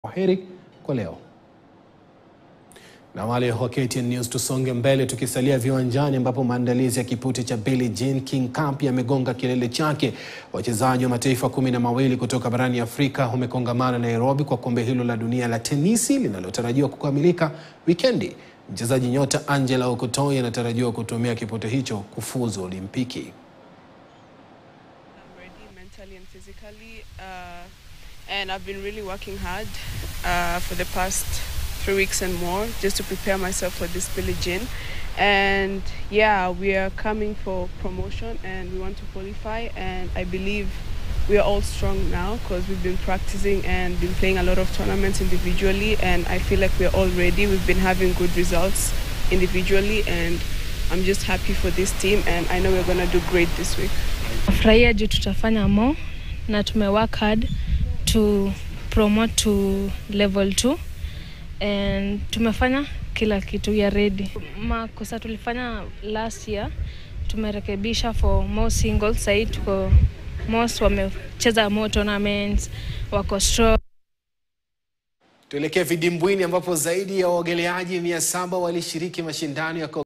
Kwaheri kwa leo. Na wale wa KTN News, tusonge mbele tukisalia viwanjani ambapo maandalizi ya kipute cha Billie Jean King Cup yamegonga kilele chake. Wachezaji wa mataifa kumi na mawili kutoka barani Afrika wamekongamana Nairobi kwa kombe hilo la dunia la tenisi linalotarajiwa kukamilika wikendi. Mchezaji nyota Angela Okutoi anatarajiwa kutumia kipute hicho kufuzu Olimpiki. I'm ready mentally and physically. Uh, and I've been really working hard uh, for the past three weeks and more just to prepare myself for this Billie Jean. And yeah, we are coming for promotion and we want to qualify. And I believe we are all strong now because we've been practicing and been playing a lot of tournaments individually. And I feel like we're all ready. We've been having good results individually. And I'm just happy for this team. And I know we're going to do great this week. Furahia juu tutafanya more na tume work hard to promote to level 2 and tumefanya kila kitu ya ready. Makosa tulifanya last year tumerekebisha for more singles, sahii tuko most wamecheza more tournaments, wako strong. Tuelekee vidimbwini ambapo zaidi ya waogeleaji mia saba walishiriki mashindano ya